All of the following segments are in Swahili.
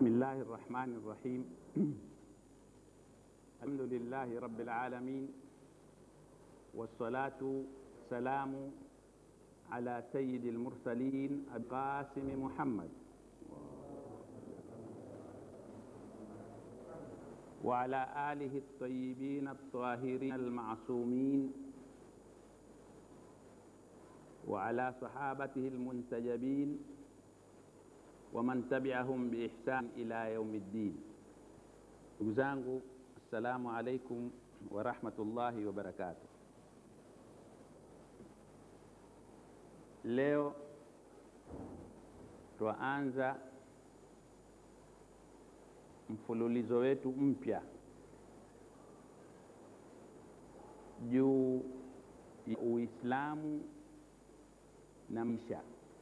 بسم الله الرحمن الرحيم الحمد لله رب العالمين والصلاة والسلام على سيد المرسلين القاسم محمد وعلى آله الطيبين الطاهرين المعصومين وعلى صحابته المنتجبين waman tabiahum biihsan ila yaumi ddin. Ndugu zangu, assalamu alaikum warahmatullahi wabarakatuh. Leo twaanza mfululizo wetu mpya juu ya Uislamu na maisha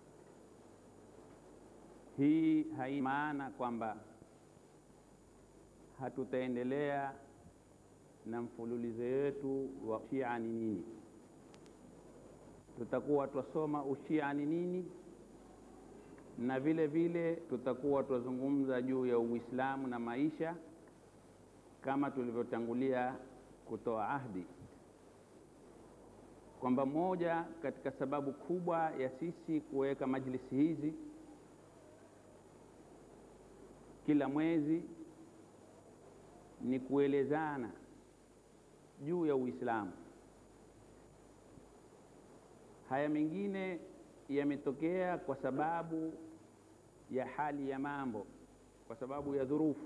hii haina maana kwamba hatutaendelea na mfululizo wetu wa ushia ni nini. Tutakuwa twasoma ushia ni nini, na vile vile tutakuwa twazungumza juu ya Uislamu na maisha kama tulivyotangulia kutoa ahdi kwamba moja katika sababu kubwa ya sisi kuweka majlisi hizi kila mwezi ni kuelezana juu ya Uislamu. Haya mengine yametokea kwa sababu ya hali ya mambo, kwa sababu ya dhurufu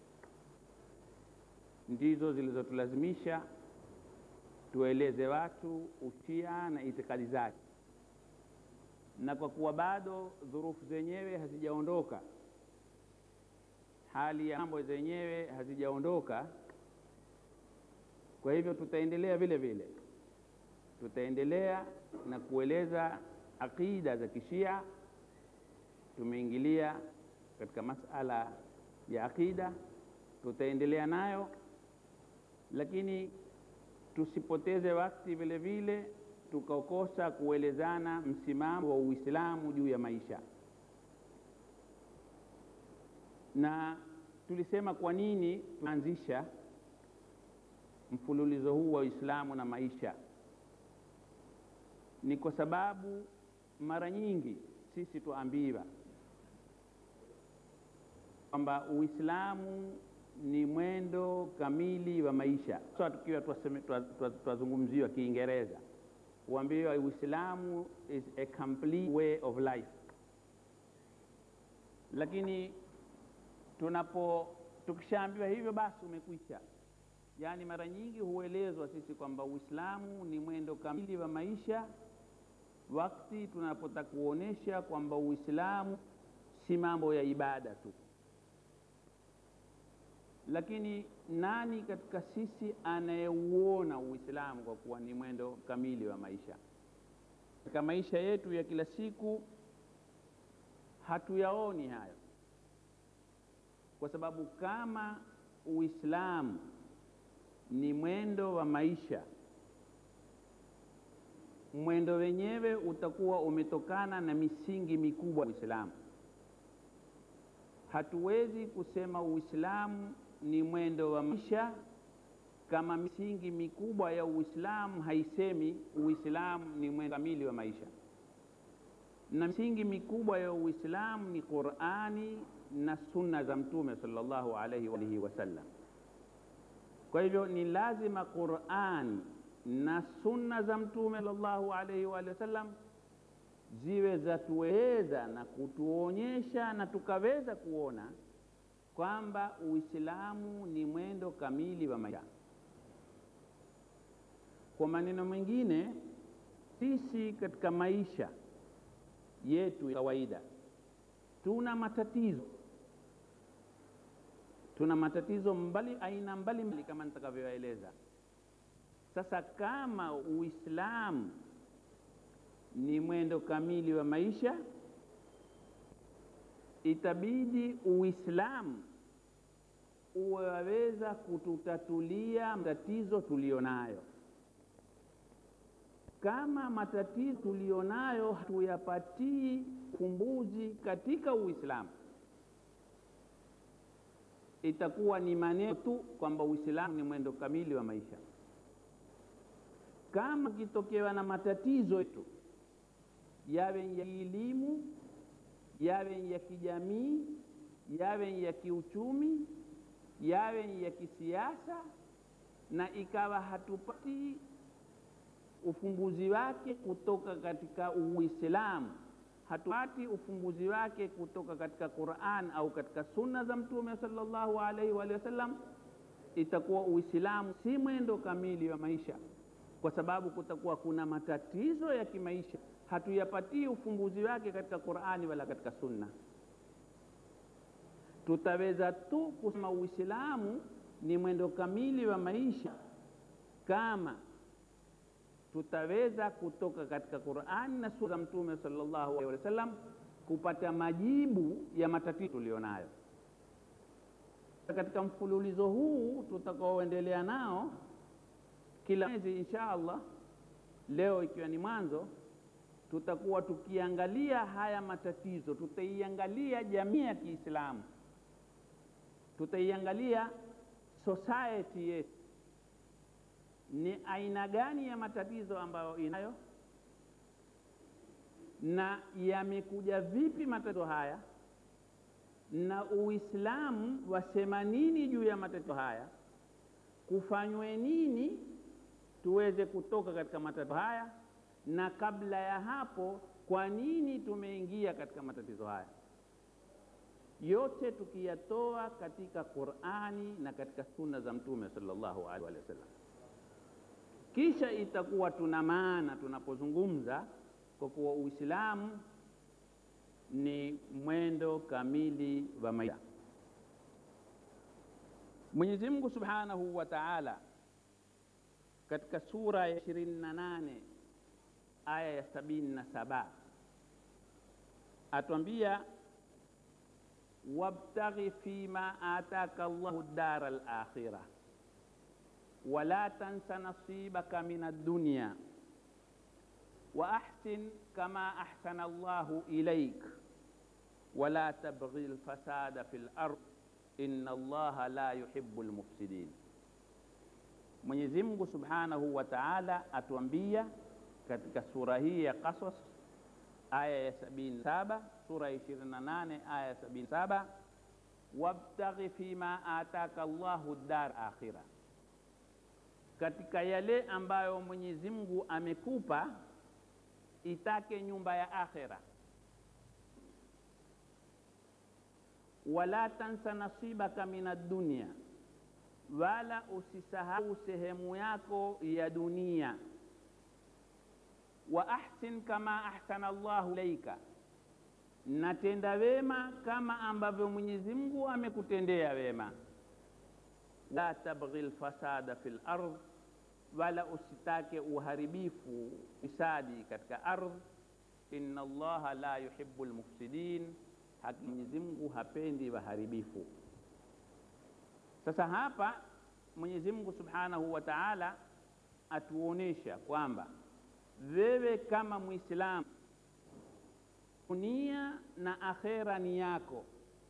ndizo zilizotulazimisha tueleze watu ushia na itikadi zake, na kwa kuwa bado dhurufu zenyewe hazijaondoka hali ya mambo zenyewe hazijaondoka. Kwa hivyo tutaendelea vile vile, tutaendelea na kueleza aqida za Kishia. Tumeingilia katika masala ya aqida, tutaendelea nayo, lakini tusipoteze wakati vile vile tukakosa kuelezana msimamo wa Uislamu juu ya maisha na tulisema kwa nini tunaanzisha mfululizo huu wa Uislamu na maisha. Ni kwa sababu mara nyingi sisi tuambiwa kwamba Uislamu ni mwendo kamili wa maisha. Sasa tukiwa twazungumziwa Kiingereza, huambiwa Uislamu is a complete way of life, lakini tunapo tukishaambiwa hivyo basi umekwisha. Yaani, mara nyingi huelezwa sisi kwamba Uislamu ni mwendo kamili wa maisha, wakati tunapotaka kuonesha kwamba Uislamu si mambo ya ibada tu. Lakini nani katika sisi anayeuona Uislamu kwa kuwa ni mwendo kamili wa maisha? Katika maisha yetu ya kila siku hatuyaoni hayo kwa sababu kama Uislamu ni mwendo wa maisha, mwendo wenyewe utakuwa umetokana na misingi mikubwa ya Uislamu. Hatuwezi kusema Uislamu ni mwendo wa maisha kama misingi mikubwa ya Uislamu haisemi Uislamu ni mwendo kamili wa maisha, na misingi mikubwa ya Uislamu ni Qur'ani na sunna za Mtume sallallahu alaihi wa alihi wasallam. Kwa hivyo ni lazima Qur'an na sunna za Mtume sallallahu alaihi wa alihi wasallam ziwe zatuweza na kutuonyesha na tukaweza kuona kwamba Uislamu ni mwendo kamili wa maisha. Kwa maneno mengine, sisi katika maisha yetu ya kawaida tuna matatizo tuna matatizo mbali aina mbalimbali mbali kama nitakavyoeleza sasa. Kama Uislamu ni mwendo kamili wa maisha, itabidi Uislamu uwaweza kututatulia matatizo tulionayo. Kama matatizo tulionayo hatuyapatii ufumbuzi katika Uislamu, itakuwa ni maneno tu kwamba Uislamu ni mwendo kamili wa maisha. Kama ukitokewa na matatizo yetu, yawe ya elimu, yawe ya kijamii, yawe ya kiuchumi, yawe ya kisiasa, na ikawa hatupati ufumbuzi wake kutoka katika Uislamu, hatupati ufumbuzi wake kutoka katika Qur'an au katika sunna za Mtume sallallahu alaihi wa sallam, itakuwa Uislamu si mwendo kamili wa maisha, kwa sababu kutakuwa kuna matatizo ya kimaisha hatuyapatii ufumbuzi wake katika Qur'ani wala katika sunna. Tutaweza tu kusema Uislamu ni mwendo kamili wa maisha kama tutaweza kutoka katika Qur'ani na sura za Mtume sallallahu alaihi wasallam kupata majibu ya matatizo tulionayo. Katika mfululizo huu tutakaoendelea nao kila mwezi insha Allah, leo ikiwa ni mwanzo, tutakuwa tukiangalia haya matatizo, tutaiangalia jamii ya Kiislamu, tutaiangalia society yetu ni aina gani ya matatizo ambayo inayo na yamekuja vipi matatizo haya, na Uislamu wasema nini juu ya matatizo haya, kufanywe nini tuweze kutoka katika matatizo haya, na kabla ya hapo, kwa nini tumeingia katika matatizo haya. Yote tukiyatoa katika Qur'ani na katika sunna za Mtume sallallahu alaihi wasallam kisha itakuwa tuna maana tunapozungumza kwa kuwa Uislamu ni mwendo kamili wa maisha. Mwenyezi Mungu Subhanahu wa Ta'ala katika sura ya 28 aya ya 77 atwambia, wabtaghi fima ataka Allahu dara al-akhirah wala tansa nasibaka min ad-dunya wa ahsin kama ahsana Allahu ilaik wala tabghi al-fasada fil ard inna Allaha la yuhibbu al-mufsidin. Mwenyezi Mungu Subhanahu wa Ta'ala atuambia katika sura hii ya Qasas aya ya 77, sura ya 28 aya ya 77, wabtaghi fima ataka Allahu dar akhirah katika yale ambayo Mwenyezi Mungu amekupa itake nyumba ya akhera. Wala tansa nasibaka min ad-dunya, wala usisahau sehemu yako ya dunia. Wa ahsin kama ahsana Allahu ilaika, natenda wema kama ambavyo Mwenyezi Mungu amekutendea wema la tabghi lfasada fi lard, wala usitake uharibifu fisadi katika ardh. Inna Allaha la yuhibbu lmufsidin, hakika Mwenyezi Mungu hapendi waharibifu. Sasa hapa Mwenyezi Mungu Subhanahu wa Ta'ala atuonesha kwamba wewe kama Muislamu, dunia na akhera ni yako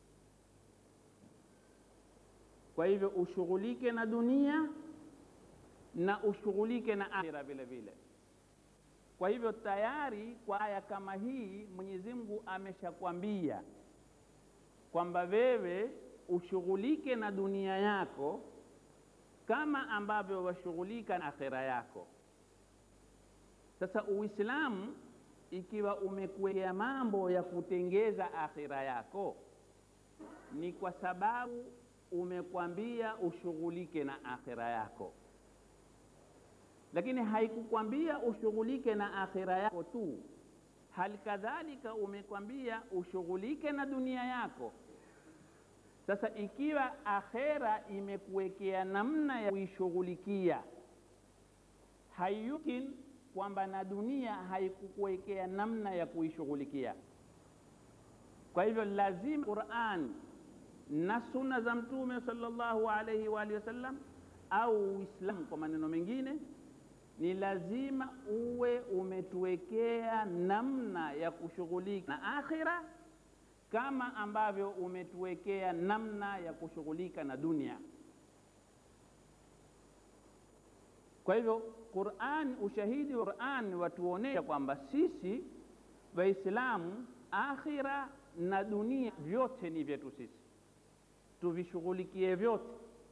kwa hivyo ushughulike na dunia na ushughulike na akhira vile vile. Kwa hivyo tayari kwa aya kama hii Mwenyezi Mungu ameshakwambia kwamba wewe ushughulike na dunia yako kama ambavyo washughulika na akhira yako. Sasa Uislamu ikiwa umekuwekea mambo ya kutengeza akhira yako, ni kwa sababu umekwambia ushughulike na akhira yako, lakini haikukwambia ushughulike na akhira yako tu, hali kadhalika umekwambia ushughulike na dunia yako. Sasa ikiwa akhera imekuwekea namna ya kuishughulikia, hayukin kwamba na dunia haikukuwekea namna ya kuishughulikia. Kwa hivyo lazima Qur'an na sunna za Mtume sallallahu alaihi wa alihi wasallam au Uislamu kwa maneno mengine, ni lazima uwe umetuwekea namna ya kushughulika na akhira kama ambavyo umetuwekea namna ya kushughulika na dunia. Kwa hivyo Qur'an, ushahidi wa Qur'an watuonesha kwamba sisi Waislamu, akhira na dunia vyote ni vyetu sisi, tuvishughulikie vyote.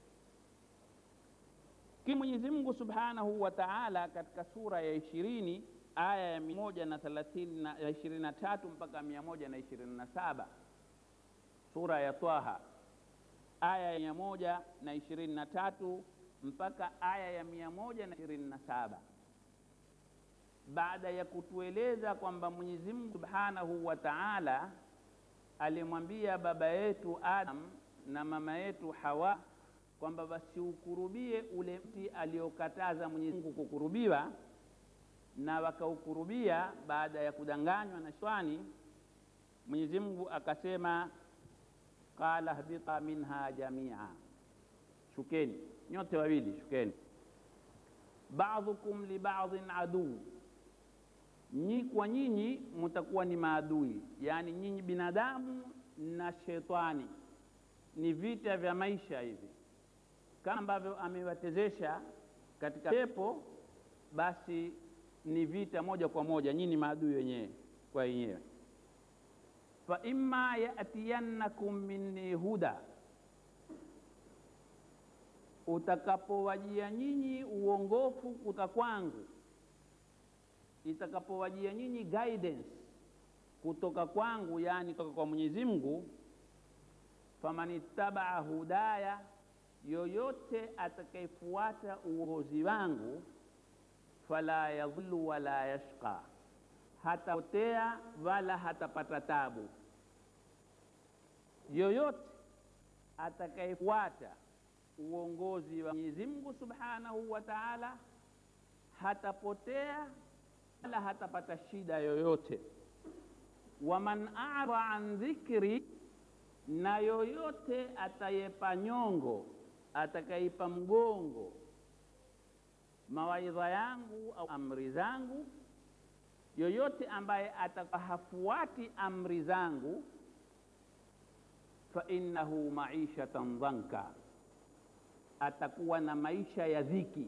Ki Mwenyezi Mungu Subhanahu wa Ta'ala katika sura ya ishirini aya ya mia moja na thelathini na ishirini na tatu mpaka mia moja na ishirini na saba sura ya Twaha aya ya mia moja na ishirini na tatu mpaka aya ya mia moja na ishirini na saba baada ya kutueleza kwamba Mwenyezi Mungu Subhanahu wa Ta'ala alimwambia baba yetu Adam na mama yetu Hawa kwamba wasiukurubie ule mti aliokataza Mwenyezi Mungu kukurubiwa, na wakaukurubia baada ya kudanganywa na shetani. Mwenyezi Mungu akasema, qala hbita minha jamia, shukeni nyote wawili, shukeni. Ba'dhukum li ba'dhin aduu, nyi kwa nyinyi mutakuwa ni maadui, yaani nyinyi binadamu na shetani ni vita vya maisha hivi kama ambavyo amewatezesha katika pepo, basi ni vita moja kwa moja, nyinyi ni maadui wenyewe kwa wenyewe. fa imma yatiyannakum minni huda, utakapowajia nyinyi uongofu kutoka kwangu, itakapowajia nyinyi guidance kutoka kwangu, yani kutoka kwa Mwenyezi Mungu, faman ittabaa hudaya yoyote atakayefuata uongozi wangu, fala yadhillu wala yashqa, hatapotea wala hatapata tabu. Yoyote atakayefuata uongozi wa Mwenyezi Mungu Subhanahu wa Ta'ala hatapotea wala hatapata shida yoyote. Waman a'rada an dhikri, na yoyote atayepa nyongo atakaipa mgongo mawaidha yangu au amri zangu, yoyote ambaye atakahafuati amri zangu, fa innahu maishatan dhanka, atakuwa na maisha ya dhiki.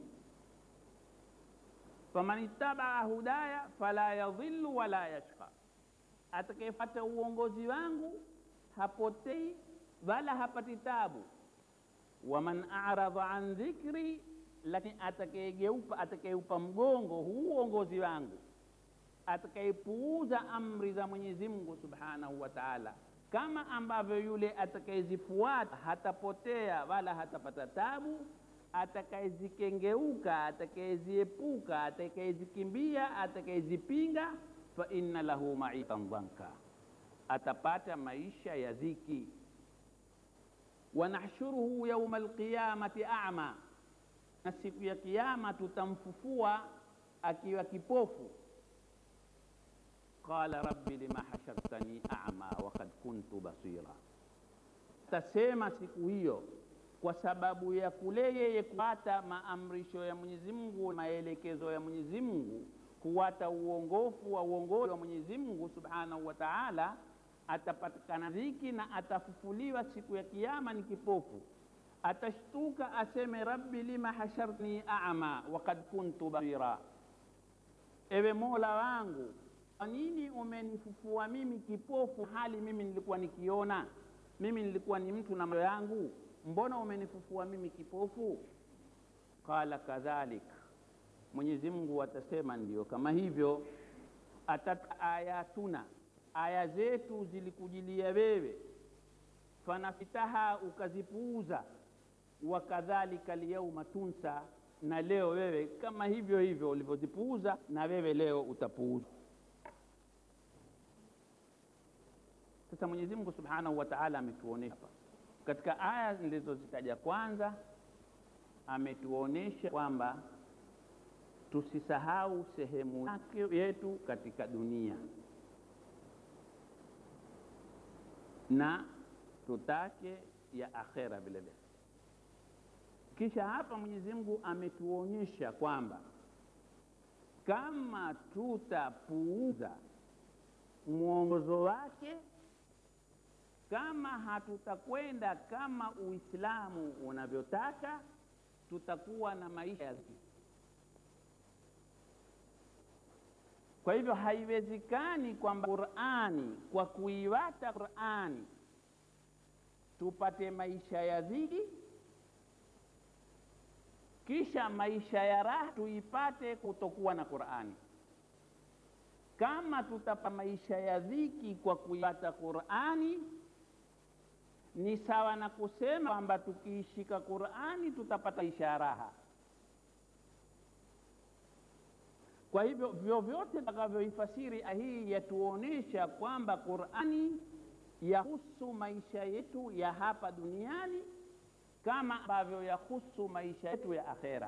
Faman ittabaa hudaya fala yadhillu wala yashqa, atakayefuata uongozi wangu hapotei wala hapati tabu waman aradha an dhikri, lakini atakayegeupa atakayeupa mgongo huu uongozi wangu, atakayepuuza amri za Mwenyezi Mungu Subhanahu wa Ta'ala, kama ambavyo yule atakayezifuata hatapotea wala hatapata tabu, atakayezikengeuka, atakayeziepuka, atakayezikimbia, atakayezipinga, fa inna lahu maishatan dhanka, atapata maisha ya dhiki wanahshuruhu yauma alqiyamati a'ma, na siku ya Kiyama tutamfufua akiwa kipofu. Qala rabbi lima hashartani a'ma wa qad kuntu basira, tasema siku hiyo kwa sababu ya kule yeye kufuata maamrisho ya Mwenyezi Mungu, maelekezo ya Mwenyezi Mungu, kuwata uongofu wa uongozi wa Mwenyezi Mungu Subhanahu wa Ta'ala atapatikana dhiki na atafufuliwa siku ya Kiyama ni kipofu. Atashtuka aseme rabbi lima hashartani a'ma wa qad kuntu basira, ewe Mola wangu, kwa nini umenifufua mimi kipofu hali mimi nilikuwa nikiona? Mimi nilikuwa ni mtu na macho yangu, mbona umenifufua mimi kipofu? Qala kadhalik, Mwenyezi Mungu atasema ndiyo kama hivyo. Atat ayatuna aya zetu zilikujilia wewe, fanafitaha ukazipuuza, wakadhalika lyauma tunsa, na leo wewe kama hivyo hivyo ulivyozipuuza, na wewe leo utapuuza. Sasa Mwenyezi Mungu Subhanahu wa Ta'ala ametuonesha hapa katika aya nilizozitaja kwanza, ametuonesha kwamba tusisahau sehemu yake yetu katika dunia na tutake ya akhera vile vile. Kisha hapa Mwenyezi Mungu ametuonyesha kwamba kama tutapuuza mwongozo wake kama hatutakwenda kama Uislamu unavyotaka, tutakuwa na maisha ya dhiki. Kwa hivyo haiwezekani kwamba Qur'ani, kwa kuiwata Qur'ani tupate maisha ya dhiki, kisha maisha ya raha tuipate kutokuwa na Qur'ani. Kama tutapa maisha ya dhiki kwa kuipata Qur'ani, ni sawa na kusema kwamba tukiishika Qur'ani tutapata maisha ya raha. Kwa hivyo vyovyote tutakavyoifasiri hii yatuonesha kwamba Qur'ani yahusu maisha yetu ya hapa duniani kama ambavyo yahusu maisha yetu ya akhera.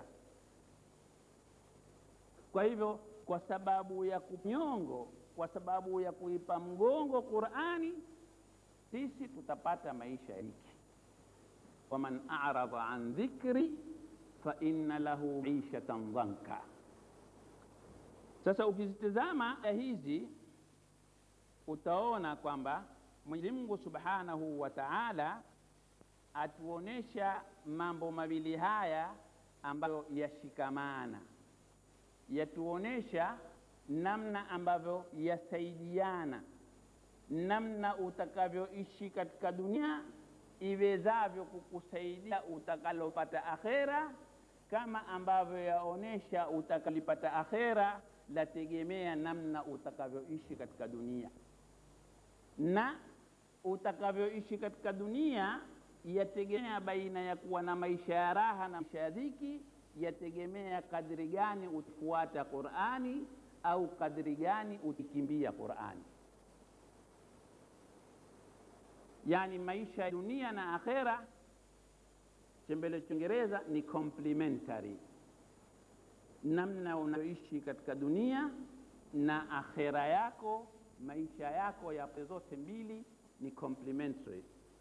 Kwa hivyo, kwa sababu ya kunyongo, kwa sababu ya kuipa mgongo Qur'ani, sisi tutapata maisha ya hiki. waman a'rada an dhikri fa inna lahu maishatan dhanka. Sasa ukizitizama aya hizi utaona kwamba Mwenyezi Mungu Subhanahu wa Ta'ala atuonesha mambo mawili haya ambayo yashikamana, yatuonesha namna ambavyo yasaidiana, namna utakavyoishi katika dunia iwezavyo kukusaidia utakalopata akhera, kama ambavyo yaonesha utakalipata akhera lategemea namna utakavyoishi katika dunia na utakavyoishi katika dunia yategemea baina ya kuwa na maisha ya raha na maisha ya dhiki, yategemea kadri gani utafuata Qur'ani au kadri gani utikimbia Qur'ani. Yani maisha ya dunia na akhera, chembele Kiingereza ni complementary, namna unayoishi katika dunia na akhera yako maisha yako ya zote mbili ni complementary.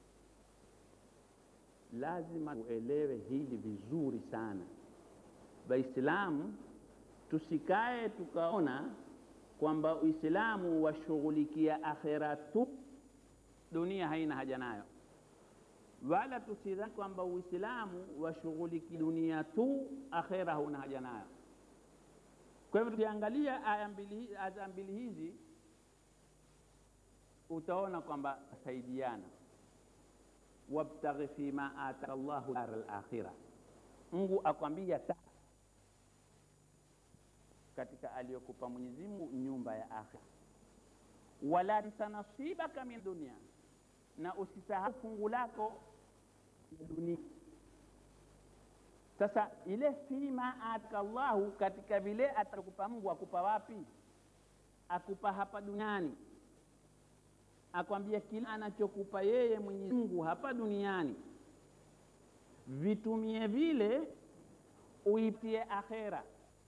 Lazima uelewe hili vizuri sana. Waislamu tusikae tukaona kwamba Uislamu washughulikia akhera tu, dunia haina haja nayo, wala tusidhani kwamba Uislamu washughulikia dunia tu, akhera hauna haja nayo. Kwa hivyo tukiangalia aya mbili, aya mbili hizi utaona kwamba saidiana, wabtaghi fima ataka Allahu dar al-akhirah. Mungu akwambia ta katika aliyokupa Mwenyezi Mungu nyumba ya akhira, wala tansa nasibaka min dunia, na usisahau fungu lako ya dunia. Sasa ile fima ataka Allahu, katika vile atakupa Mungu, akupa wapi? Akupa hapa duniani akwambia kila anachokupa yeye Mwenyezi Mungu hapa duniani vitumie vile, uitie akhera.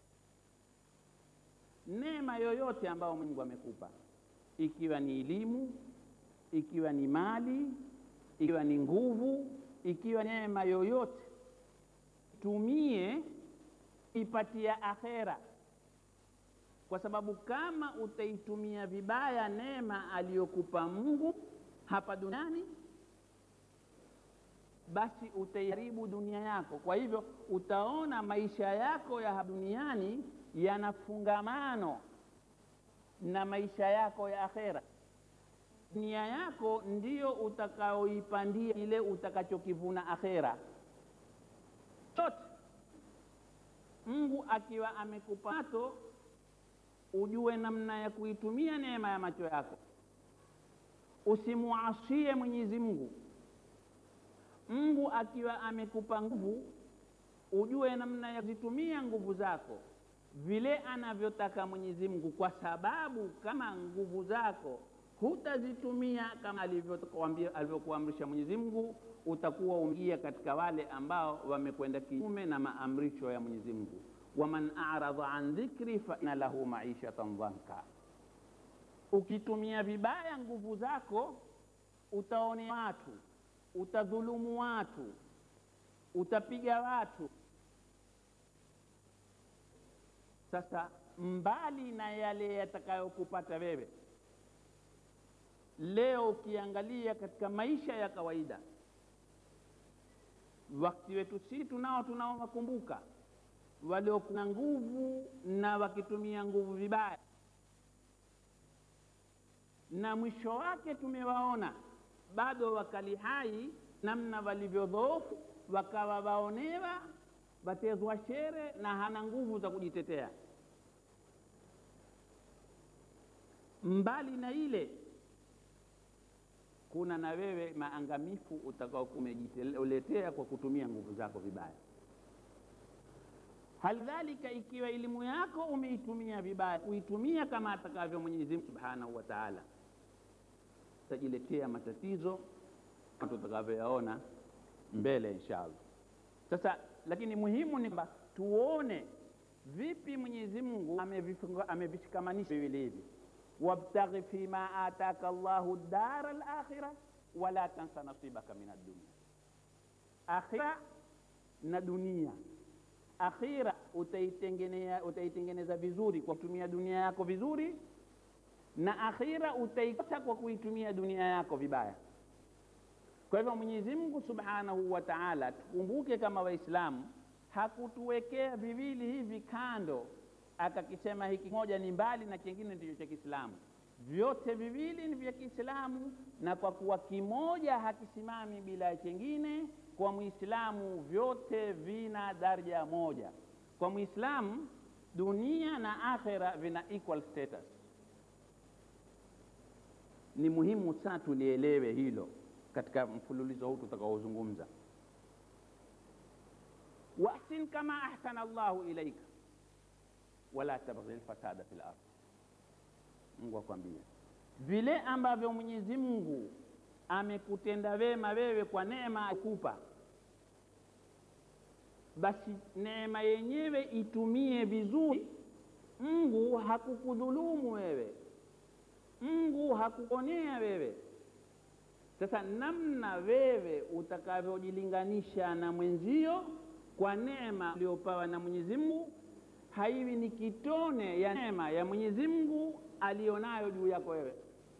Neema yoyote ambayo Mungu amekupa, ikiwa ni elimu, ikiwa ni mali, ikiwa ni nguvu, ikiwa neema yoyote, tumie ipatia akhera kwa sababu kama utaitumia vibaya neema aliyokupa Mungu hapa duniani, basi utaiharibu dunia yako. Kwa hivyo utaona maisha yako ya hapa duniani yana fungamano na maisha yako ya akhera. Dunia yako ndiyo utakaoipandia ile utakachokivuna akhera. Chote Mungu akiwa amekupa macho ujue namna ya kuitumia neema ya macho yako, usimuasie Mwenyezi Mungu. Mungu akiwa amekupa nguvu, ujue namna ya kuzitumia nguvu zako vile anavyotaka Mwenyezi Mungu, kwa sababu kama nguvu zako hutazitumia kama alivyokuamrisha Mwenyezi Mungu, utakuwa umeingia katika wale ambao wamekwenda kinyume na maamrisho ya Mwenyezi Mungu waman a'rada an dhikri fa inna lahu maishatan dhanka. Ukitumia vibaya nguvu zako, utaone watu, utadhulumu watu, utapiga watu. Sasa mbali na yale yatakayokupata wewe, leo ukiangalia katika maisha ya kawaida wakati wetu si tunao tunaowakumbuka waliokuwa na nguvu na wakitumia nguvu vibaya na mwisho wake tumewaona bado wakali hai namna walivyodhoofu wakawa waonewa watezwa shere na hana nguvu za kujitetea mbali na ile kuna na wewe maangamifu utakao kumejitetea kwa kutumia nguvu zako vibaya halidhalika ikiwa elimu yako umeitumia vibaya kuitumia kama atakavyo mwenyezi mungu subhanahu wa taala utajiletea matatizo tutakavyoyaona mbele insha allah sasa lakini muhimu ni kwamba tuone vipi mwenyezi mungu amevishikamanisha viwili hivi wabtaghi fima ataka llahu dara lakhira wala tansa nasibaka min addunia akhira na dunia akhira utaitengeneza utaitengeneza vizuri kwa kutumia dunia yako vizuri na akhira utaikosa kwa kuitumia dunia yako vibaya kwa hivyo mwenyezi mungu subhanahu wa taala tukumbuke kama waislamu hakutuwekea viwili hivi kando akakisema hiki moja ni mbali na kingine ndicho cha kiislamu vyote viwili ni vya kiislamu na kwa kuwa kimoja hakisimami bila chengine kwa mwislamu vyote vina daraja moja kwa mwislamu dunia na akhira vina equal status ni muhimu sana tulielewe hilo katika mfululizo huu tutakaozungumza wahsin kama ahsana llahu ilaika wala tabghi lfasada fi lard mungu akwambia vile ambavyo mwenyezi mungu amekutenda wema wewe kwa neema akupa basi neema yenyewe itumie vizuri mungu hakukudhulumu wewe mungu hakuonea wewe sasa namna wewe utakavyojilinganisha na mwenzio kwa neema uliopawa na mwenyezi mungu haiwi ni kitone ya neema ya mwenyezi mungu aliyonayo juu yako wewe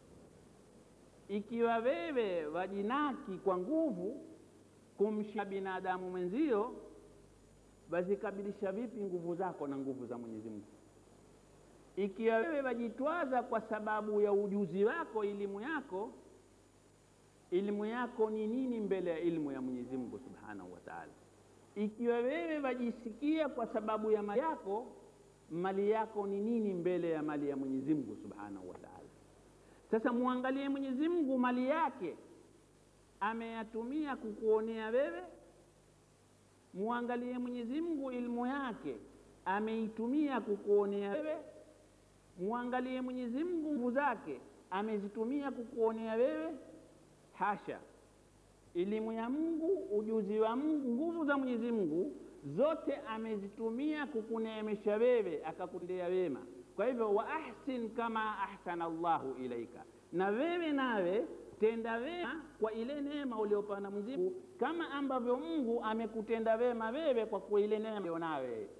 ikiwa wewe wajinaki kwa nguvu kumsha binadamu mwenzio wazikabilisha vipi nguvu zako na nguvu za mwenyezi mungu ikiwa wewe wajitwaza kwa sababu ya ujuzi wako elimu yako elimu yako ni nini mbele ya elimu ya mwenyezi mungu subhanahu wa taala ikiwa wewe wajisikia kwa sababu ya mali yako mali yako ni nini mbele ya mali ya mwenyezi mungu subhanahu wa taala sasa mwangalie mwenyezi mungu mali yake ameyatumia kukuonea wewe mwangalie mwenyezi mungu ilmu yake ameitumia kukuonea wewe mwangalie mwenyezi mungu nguvu zake amezitumia kukuonea wewe hasha elimu ya mungu ujuzi wa mungu nguvu za mwenyezi mungu zote amezitumia kukuneemesha wewe akakutendea wema kwa hivyo wa ahsin kama ahsana llahu ilaika na wewe nawe tenda wema kwa ile neema uliopewa na mwenyezi mungu kama ambavyo mungu amekutenda wema wewe kwa kuwa ile neema ulionawe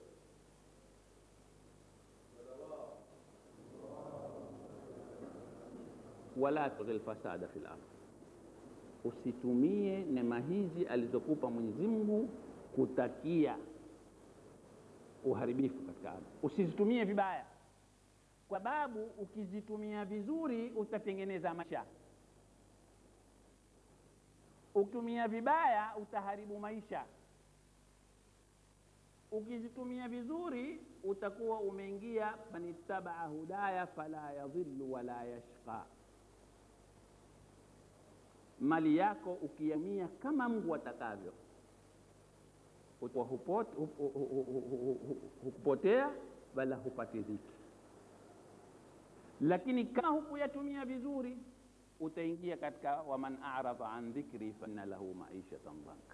wala tughi lfasada fi lard usitumie neema hizi alizokupa mwenyezi mungu kutakia uharibifu katika ardhi usizitumie vibaya kwa sababu ukizitumia vizuri utatengeneza maisha ukitumia vibaya utaharibu maisha ukizitumia vizuri utakuwa umeingia manittabaa hudaya fala yadhillu wala yashqa mali yako ukiamia kama mungu atakavyo hukupotea wala hupati dhiki lakini kama hukuyatumia vizuri utaingia katika waman aradha an dhikri faina lahu maishatan dhanka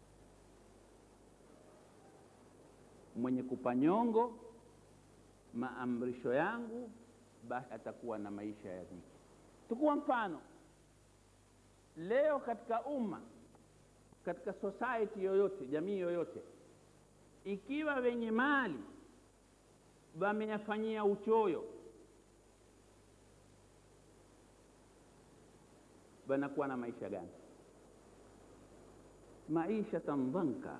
mwenye kupanyongo maamrisho yangu basi atakuwa na maisha ya dhiki tukuwa mfano leo katika umma katika society yoyote jamii yoyote ikiwa wenye mali wameyafanyia uchoyo wanakuwa na maisha gani? Maishatan dhanka.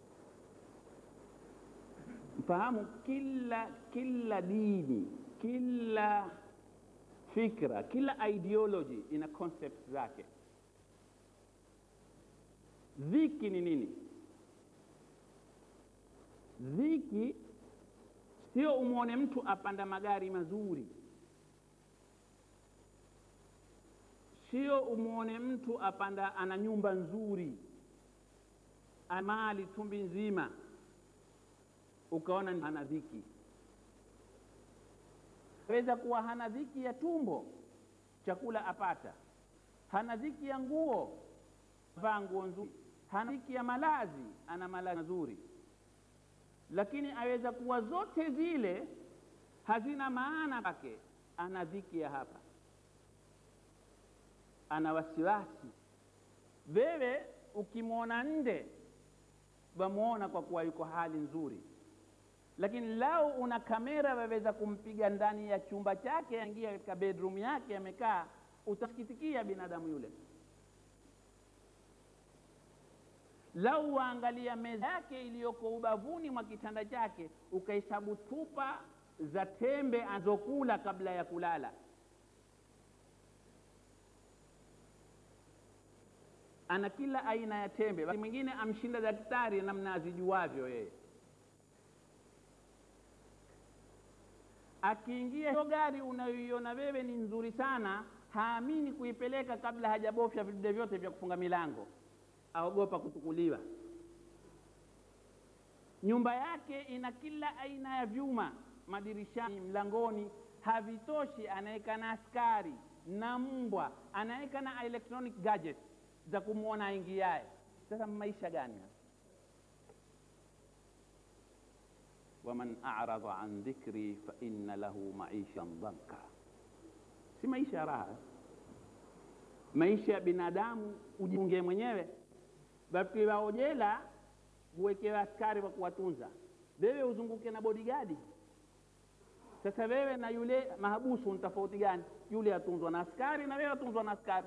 Mfahamu, kila kila dini, kila fikra, kila ideology ina concept zake. Dhiki ni nini? Dhiki sio umwone mtu apanda magari mazuri, sio umwone mtu apanda ana nyumba nzuri, amali tumbi nzima, ukaona hana dhiki. Aweza kuwa hana dhiki ya tumbo, chakula apata, hana dhiki ya nguo, vaa nguo nzuri, hana dhiki ya malazi, ana malazi mazuri lakini aweza kuwa zote zile hazina maana kwake, ana dhiki ya hapa, ana wasiwasi. Wewe ukimwona nje wamwona kwa kuwa yuko hali nzuri, lakini lau una kamera waweza kumpiga ndani ya chumba chake, aingia katika bedroom yake, amekaa, utasikitikia binadamu yule. lau waangalia meza yake iliyoko ubavuni mwa kitanda chake, ukahesabu tupa za tembe anazokula kabla ya kulala, ana kila aina ya tembe. Basi mwingine amshinda daktari namna azijuavyo yeye. Akiingia hiyo gari unayoiona wewe ni nzuri sana, haamini kuipeleka kabla hajabofya vidude vyote vya kufunga milango aogopa kutukuliwa. Nyumba yake ina kila aina ya vyuma madirishani, mlangoni, havitoshi, anaweka na askari na mbwa, anaweka na electronic gadget za kumwona aingiaye. Sasa maisha gani? waman a'rada an dhikri fa inna lahu maishan dhanka, si maisha ya raha. Maisha ya binadamu ujiunge mwenyewe wakiwa jela huwekewa askari wa kuwatunza, wewe uzunguke na bodigadi. Sasa wewe na yule mahabusu ni tofauti gani? Yule atunzwa na askari na wewe atunzwa na askari.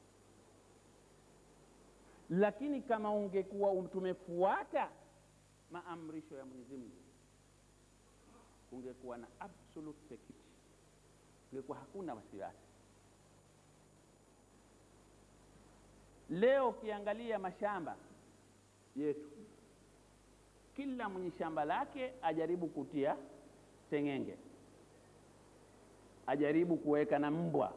Lakini kama ungekuwa tumefuata maamrisho ya Mwenyezi Mungu, ungekuwa na absolute security, ungekuwa hakuna wasiwasi. Leo ukiangalia mashamba yetu, kila mwenye shamba lake ajaribu kutia seng'enge, ajaribu kuweka na mbwa,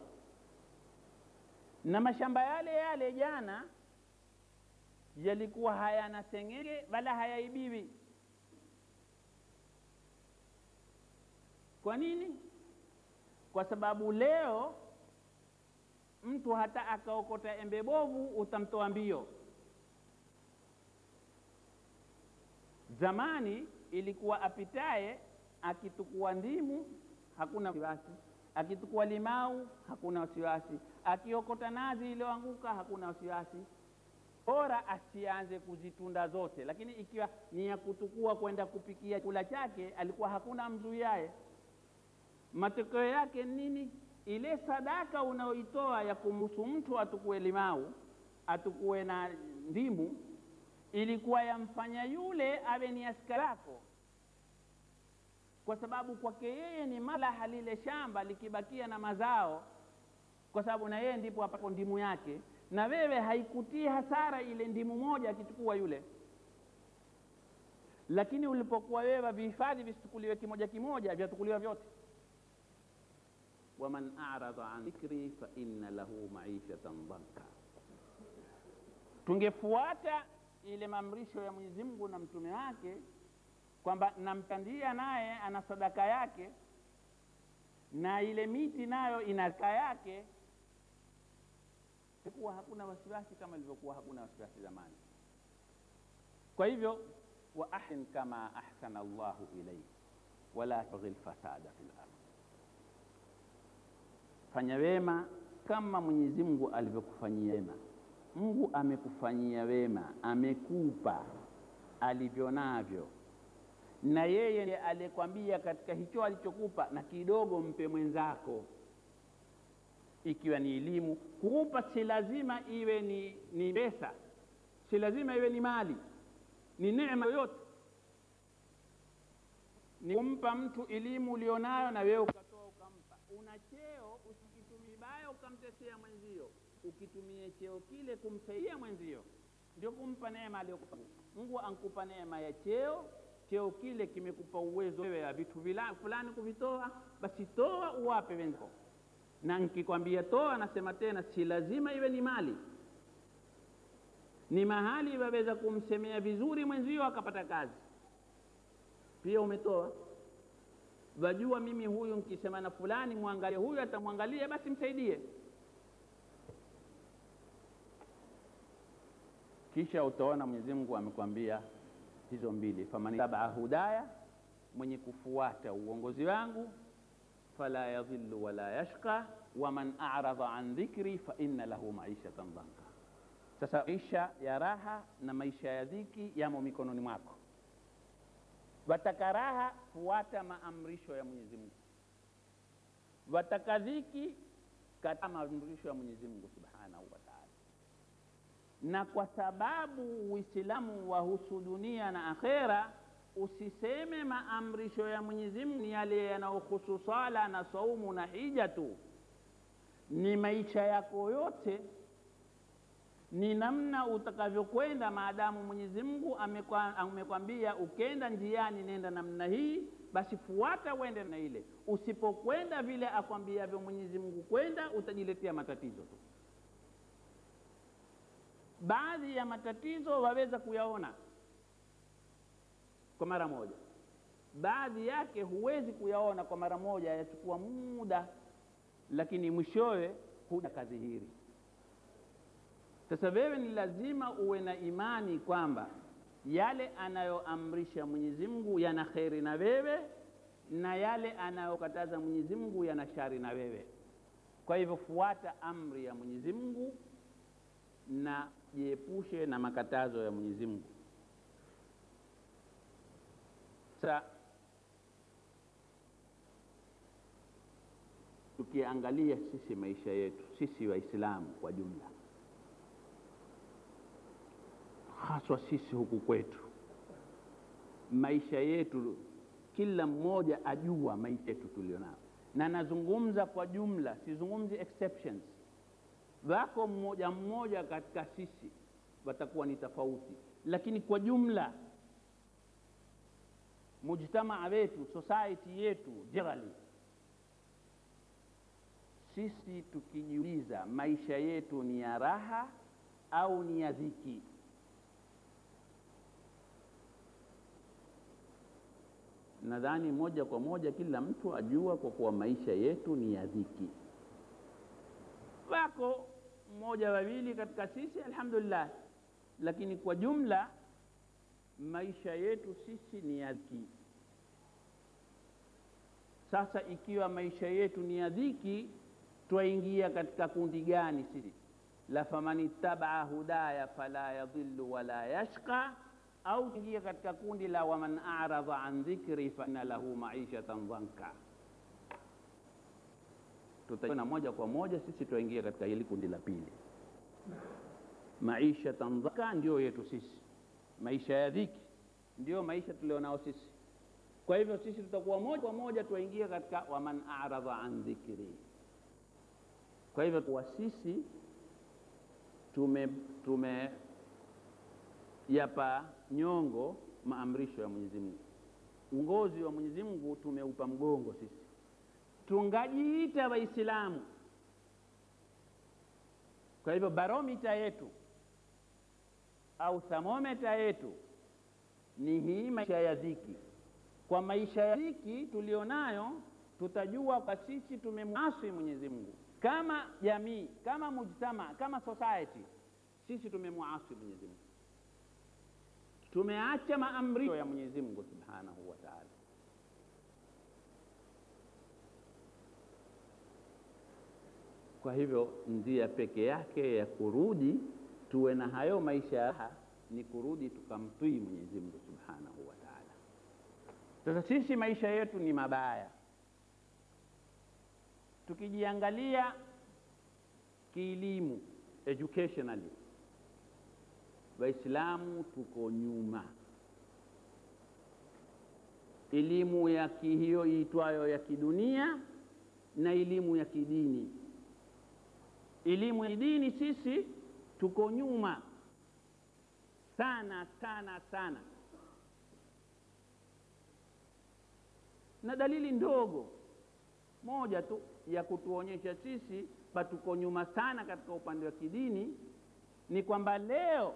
na mashamba yale yale jana yalikuwa hayana seng'enge wala hayaibiwi. Kwa nini? Kwa sababu leo mtu hata akaokota embe bovu utamtoa mbio. Zamani ilikuwa apitaye akitukua ndimu hakuna wasiwasi, akitukua limau hakuna wasiwasi, akiokota nazi iliyoanguka hakuna wasiwasi. Bora asianze kuzitunda zote, lakini ikiwa ni ya kutukua kwenda kupikia chakula chake, alikuwa hakuna mzuiaye. Matokeo yake nini? ile sadaka unaoitoa ya kumruhusu mtu atukue limau atukue na ndimu ilikuwa yamfanya yule awe ni askari yako, kwa sababu kwake yeye ni maslaha lile shamba likibakia na mazao, kwa sababu na yeye ndipo apapo ndimu yake, na wewe haikutii hasara ile ndimu moja akichukua yule. Lakini ulipokuwa wewe vihifadhi visichukuliwe kimoja kimoja, vyatukuliwa vyote waman arada an dhikri fa inna lahu maishatan dhanka. Tungefuata ile maamrisho ya Mwenyezi Mungu na mtume wake kwamba namtandia naye ana sadaka yake na ile miti nayo ina zaka yake, kuwa hakuna wasiwasi kama ilivyokuwa hakuna wasiwasi zamani. Kwa hivyo wa ahsin kama ahsana Allahu ilayk wala tabghi lfasada fil ardh fanya wema kama Mwenyezi Mungu alivyokufanyia wema. Mungu amekufanyia wema, amekupa alivyo navyo, na yeye ndiye aliyekwambia katika hicho alichokupa na kidogo mpe mwenzako. ikiwa ni elimu. Kuupa si lazima iwe ni, ni pesa, si lazima iwe ni mali, ni neema yoyote. Ni kumpa mtu elimu ulionayo na wewe ukatoa ukampa. Una cheo, usikitumie vibaya ukamtetea mwenzio, ukitumie cheo kile kumsaidia mwenzio, ndio kumpa neema aliyokupa. Mungu ankupa neema ya cheo cheo kile kimekupa uwezo wewe ya vitu fulani kuvitoa, basi toa uwape wenzako. Na nikikwambia toa, nasema tena, si lazima iwe ni mali, ni mahali waweza kumsemea vizuri mwenzio akapata kazi, pia umetoa. Wajua mimi huyu nikisema na fulani mwangalie huyu, atamwangalia basi msaidie. Kisha utaona Mwenyezi Mungu amekwambia hizo mbili, faman tabaa hudaya, mwenye kufuata uongozi wangu, fala yadhillu wala yashqa, waman a'rada an dhikri fa inna lahu maishatan dhanka. Sasa maisha ya raha na maisha ya dhiki yamo mikononi mwako. Wataka raha, fuata maamrisho ya Mwenyezi Mungu. Wataka dhiki, kataa maamrisho ya Mwenyezi Mungu subhanahu wa ta'ala na kwa sababu Uislamu wahusu dunia na akhera, usiseme maamrisho ya Mwenyezi Mungu ni yale yanayohusu sala na saumu na hija tu, ni maisha yako yote, ni namna utakavyokwenda. Maadamu Mwenyezi Mungu amekwambia ukenda njiani nenda namna hii, basi fuata uende na ile. Usipokwenda vile akwambiavyo Mwenyezi Mungu kwenda, utajiletea matatizo tu. Baadhi ya matatizo waweza kuyaona kwa mara moja, baadhi yake huwezi kuyaona kwa mara moja, yachukua muda, lakini mwishowe huja kadhihiri. Sasa wewe ni lazima uwe na imani kwamba yale anayoamrisha Mwenyezi Mungu yana kheri na wewe, na yale anayokataza Mwenyezi Mungu yana shari na wewe. Kwa hivyo fuata amri ya Mwenyezi Mungu na jiepushe na makatazo ya Mwenyezi Mungu. Sasa tukiangalia sisi maisha yetu sisi Waislamu kwa jumla, haswa sisi huku kwetu, maisha yetu, kila mmoja ajua maisha yetu tulionao, na nazungumza kwa jumla, sizungumzi exceptions wako mmoja mmoja katika sisi watakuwa ni tofauti, lakini kwa jumla mujtamaa wetu, society yetu generally, sisi tukijiuliza maisha yetu ni ya raha au ni ya dhiki, nadhani moja kwa moja kila mtu ajua kwa kuwa maisha yetu ni ya dhiki. Wako mmoja wawili katika sisi alhamdulillah, lakini kwa jumla maisha yetu sisi ni ya dhiki. Sasa ikiwa maisha yetu ni ya dhiki, twaingia katika kundi gani sisi? la faman ittabaa hudaya fala yadhillu wala yashqa, au tuingia katika kundi la waman a'rada an dhikri fa inna lahu maishatan dhanka tutaona moja kwa moja sisi tuingia katika hili kundi la pili. Maisha tandhaka ndio yetu sisi, maisha ya dhiki ndio maisha tulionao sisi. Kwa hivyo sisi tutakuwa moja kwa moja tuingia katika waman a'radha an dhikri. Kwa hivyo kwa sisi tume tume yapa nyongo maamrisho ya Mwenyezi Mungu, uongozi wa Mwenyezi Mungu tumeupa mgongo sisi tungajiita Waislamu. Kwa hivyo baromita yetu au thamometa yetu ni hii maisha ya dhiki. Kwa maisha ya dhiki tulionayo, tutajua kwa sisi tumemwasi Mwenyezi Mungu kama jamii, kama mujtama, kama society, sisi tumemwasi Mwenyezi Mungu, tumeacha maamrisho ya Mwenyezi Mungu subhanahu wa ta'ala. Kwa hivyo njia peke yake ya kurudi tuwe na hayo maisha ya raha ni kurudi tukamtii Mwenyezi Mungu subhanahu wa ta'ala. Sasa sisi maisha yetu ni mabaya, tukijiangalia kielimu, educationally, Waislamu tuko nyuma. Elimu ya hiyo iitwayo ya kidunia na elimu ya kidini. Elimu ya dini sisi tuko nyuma sana sana sana, na dalili ndogo moja tu ya kutuonyesha sisi patuko nyuma sana katika upande wa kidini ni kwamba leo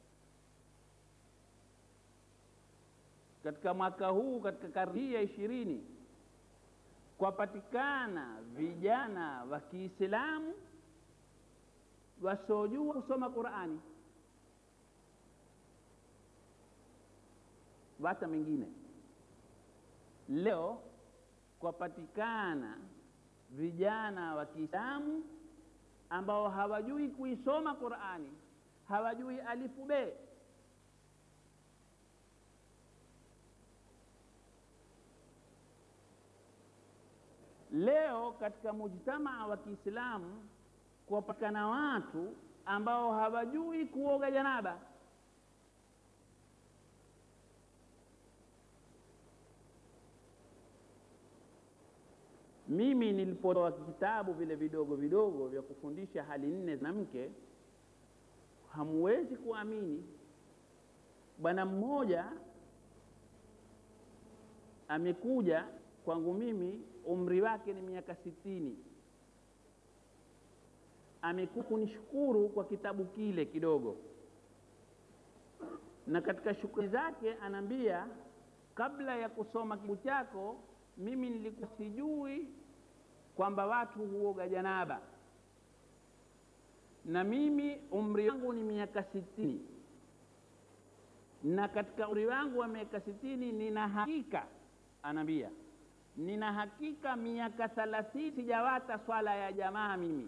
katika mwaka huu katika karne hii ya ishirini kwapatikana vijana wa Kiislamu wasiojua kusoma Qurani, wata mengine. Leo kwapatikana vijana wa Kiislamu ambao hawajui kuisoma Qurani, hawajui alifu be Leo katika mujtamaa wa Kiislamu kuwapatikana watu ambao hawajui kuoga janaba. Mimi nilipotoa vitabu vile vidogo vidogo vya kufundisha hali nne za mke, hamuwezi kuamini, bwana mmoja amekuja kwangu mimi umri wake ni miaka sitini. Amekuja kunishukuru kwa kitabu kile kidogo, na katika shukrani zake anaambia, kabla ya kusoma kitabu chako mimi nilikuwa sijui kwamba watu huoga janaba, na mimi umri wangu ni miaka sitini, na katika umri wangu wa miaka sitini nina hakika, anaambia nina hakika miaka thalathini sijawata swala ya jamaa mimi.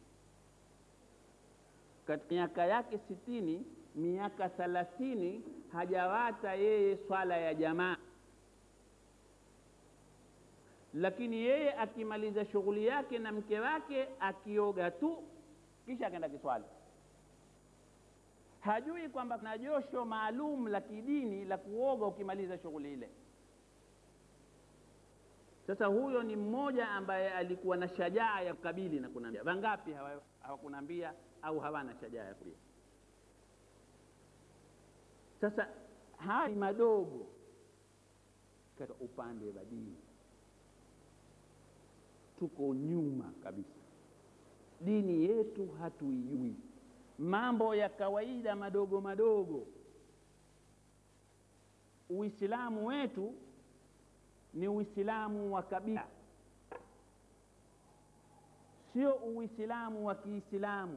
Katika miaka yake sitini, miaka thalathini hajawata yeye swala ya jamaa, lakini yeye akimaliza shughuli yake na mke wake akioga tu, kisha akaenda kiswali. Hajui kwamba kuna josho maalum la kidini la kuoga ukimaliza shughuli ile. Sasa huyo ni mmoja ambaye alikuwa na shajaa ya kukabili na kunaambia. Wangapi hawakunaambia au hawana shajaa ya kulia? Sasa haya ni madogo katika upande wa dini, tuko nyuma kabisa. Dini yetu hatuijui, mambo ya kawaida madogo madogo. Uislamu wetu ni Uislamu wa kabila, sio Uislamu wa Kiislamu.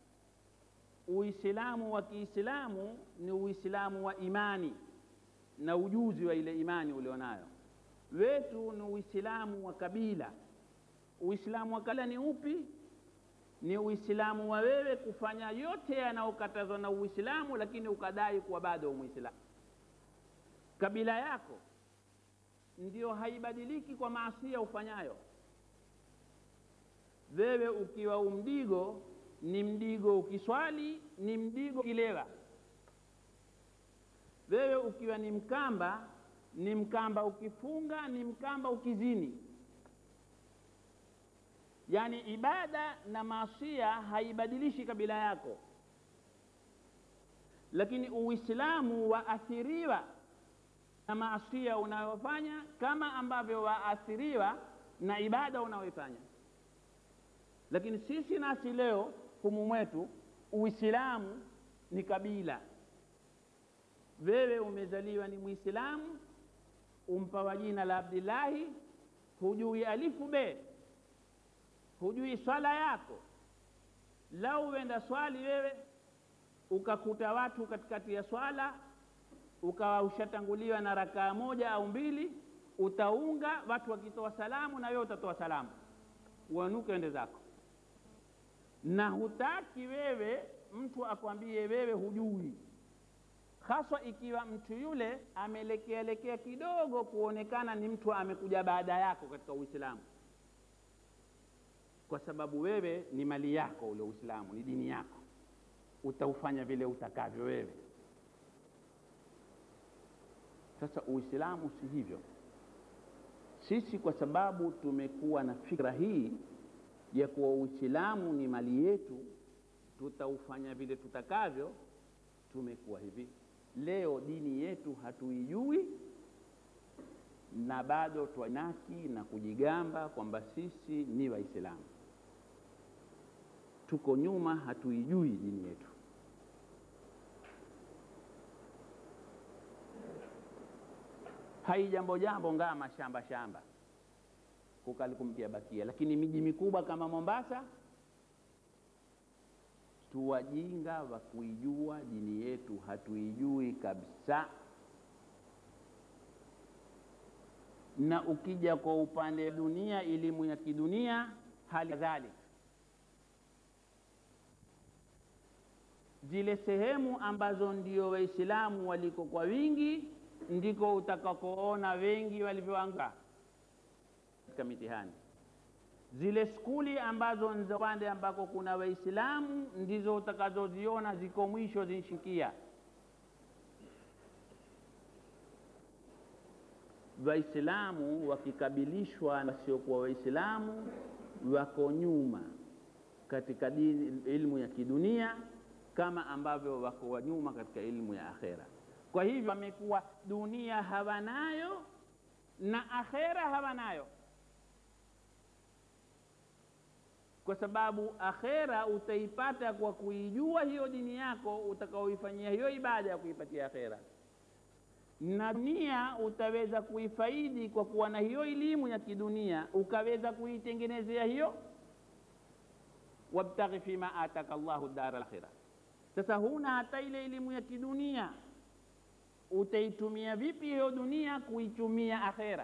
Uislamu wa Kiislamu ni Uislamu wa imani na ujuzi wa ile imani ulionayo. Wetu ni Uislamu wa kabila. Uislamu wa kabila ni upi? Ni Uislamu wa wewe kufanya yote yanayokatazwa na Uislamu, lakini ukadai kuwa bado Muislamu. Kabila yako ndio haibadiliki kwa maasia ufanyayo wewe. Ukiwa umdigo ni mdigo ukiswali, ni mdigo ukilewa. Wewe ukiwa ni Mkamba ni Mkamba ukifunga, ni Mkamba ukizini. Yaani ibada na maasia haibadilishi kabila yako, lakini Uislamu waathiriwa na maasia unayofanya kama ambavyo waathiriwa na ibada unayoifanya. Lakini sisi nasi leo humu mwetu Uislamu ni kabila. Wewe umezaliwa ni Muislamu, umpawa jina la Abdillahi, hujui alifu be, hujui swala yako. Lau uenda swali wewe ukakuta watu katikati ya swala ukawa ushatanguliwa na rakaa moja au mbili, utaunga watu wakitoa salamu na wewe utatoa salamu, uanuke ende zako, na hutaki wewe mtu akwambie wewe hujui, haswa ikiwa mtu yule amelekeaelekea kidogo kuonekana ni mtu amekuja baada yako katika Uislamu. kwa sababu wewe ni mali yako, ule Uislamu ni dini yako, utaufanya vile utakavyo wewe. Sasa Uislamu si hivyo. Sisi kwa sababu tumekuwa na fikra hii ya kuwa Uislamu ni mali yetu, tutaufanya vile tutakavyo, tumekuwa hivi. Leo dini yetu hatuijui na bado twanaki na kujigamba kwamba sisi ni Waislamu. Tuko nyuma, hatuijui dini yetu. hai jambo jambo ngaa mashamba shamba kukalikumkia bakia, lakini miji mikubwa kama Mombasa tuwajinga wa kuijua dini yetu, hatuijui kabisa. Na ukija kwa upande wa dunia, elimu ya kidunia hali kadhalika, zile sehemu ambazo ndio Waislamu waliko kwa wingi ndiko utakakoona wengi walivyoanguka katika mitihani. Zile skuli ambazo ni za upande ambako kuna Waislamu ndizo utakazoziona ziko mwisho zinshikia. Waislamu wakikabilishwa na wasiokuwa Waislamu wako nyuma katika dini, ilmu ya kidunia kama ambavyo wako nyuma katika ilmu ya akhera. Kwa hivyo wamekuwa dunia hawanayo na akhera hawanayo, kwa sababu akhera utaipata kwa kuijua hiyo dini yako utakaoifanyia hiyo ibada ya kuipatia akhera, na dunia utaweza kuifaidi kwa kuwa na hiyo elimu ya kidunia, ukaweza kuitengenezea hiyo, wabtaghi fima ataka Allahu dara al-akhira. Sasa huna hata ile elimu ya kidunia utaitumia vipi hiyo dunia kuitumia akhera?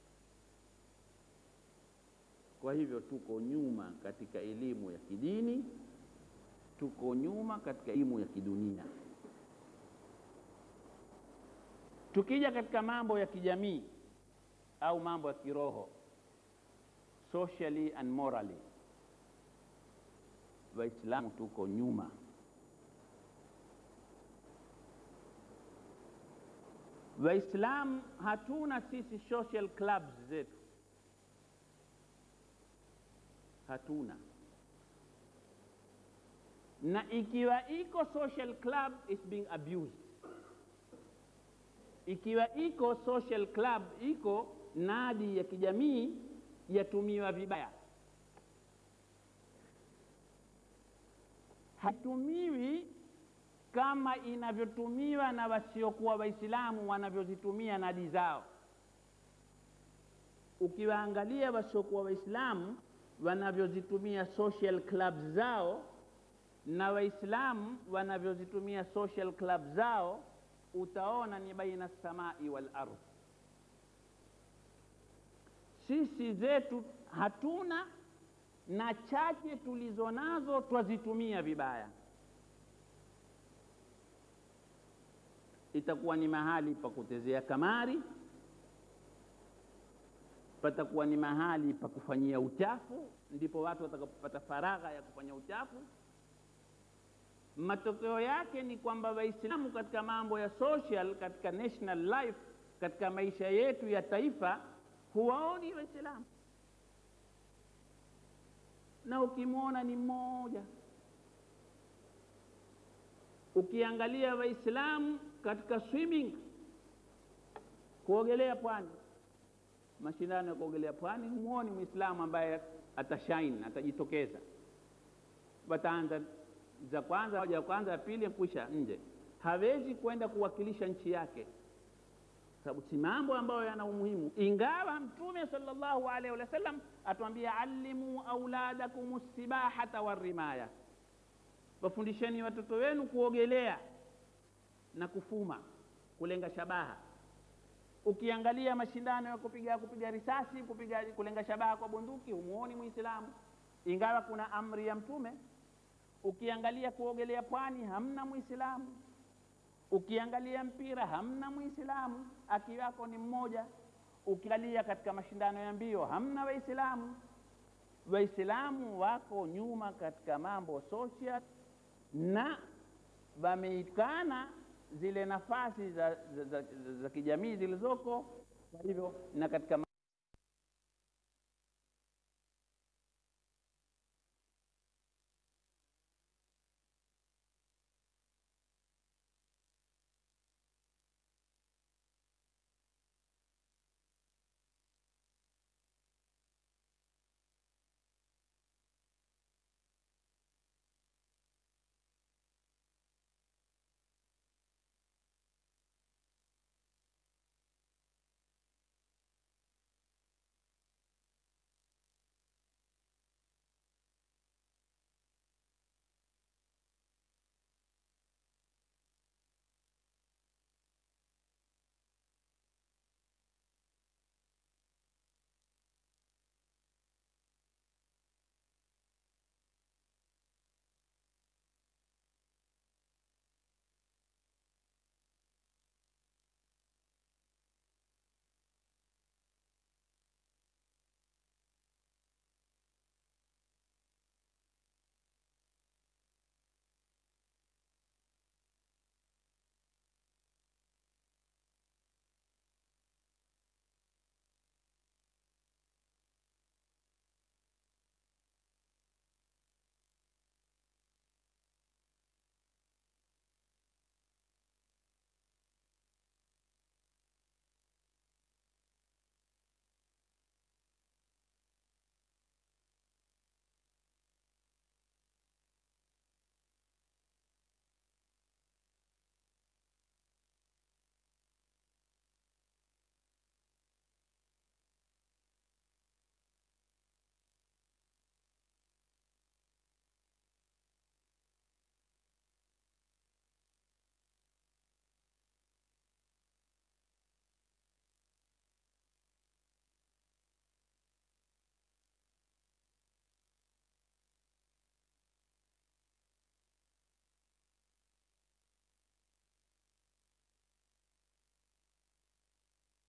Kwa hivyo tuko nyuma katika elimu ya kidini, tuko nyuma katika elimu ya kidunia. Tukija katika mambo ya kijamii au mambo ya kiroho, socially and morally, Waislamu tuko nyuma. Waislamu hatuna sisi social clubs zetu, hatuna. Na ikiwa iko social club is being abused, ikiwa iko social club, iko nadi ya kijamii yatumiwa vibaya, hatumiwi kama inavyotumiwa na wasiokuwa Waislamu wanavyozitumia nadi zao. Ukiwaangalia wasiokuwa Waislamu wanavyozitumia social clubs zao na Waislamu wanavyozitumia social clubs zao, utaona ni baina samai wal ardh. Sisi zetu hatuna, na chache tulizo nazo twazitumia vibaya. itakuwa ni mahali pa kutezea kamari, patakuwa ni mahali pa kufanyia uchafu, ndipo watu watakapopata faragha ya kufanya uchafu. Matokeo yake ni kwamba Waislamu katika mambo ya social, katika national life, katika maisha yetu ya taifa, huwaoni Waislamu, na ukimwona ni mmoja. Ukiangalia Waislamu katika swimming, kuogelea pwani, mashindano ya kuogelea pwani, humwoni Mwislamu ambaye atashaini, atajitokeza. Wataanza za kwanza, moja ya kwanza, ya pili, kwisha nje. Hawezi kwenda kuwakilisha nchi yake, sababu si mambo ambayo yana umuhimu, ingawa Mtume sallallahu alaihi wasallam atuambia, allimu auladakum sibahata warimaya wafundisheni watoto wenu kuogelea na kufuma, kulenga shabaha. Ukiangalia mashindano ya kupiga kupiga risasi, kupiga kulenga shabaha kwa bunduki, humuoni Muislamu, ingawa kuna amri ya Mtume. Ukiangalia kuogelea pwani, hamna Muislamu. Ukiangalia mpira, hamna Muislamu, akiwako ni mmoja. Ukiangalia katika mashindano ya mbio, hamna Waislamu. Waislamu wako nyuma katika mambo social na wameikana zile nafasi za, za, za, za, za kijamii zilizoko. Kwa hivyo na katika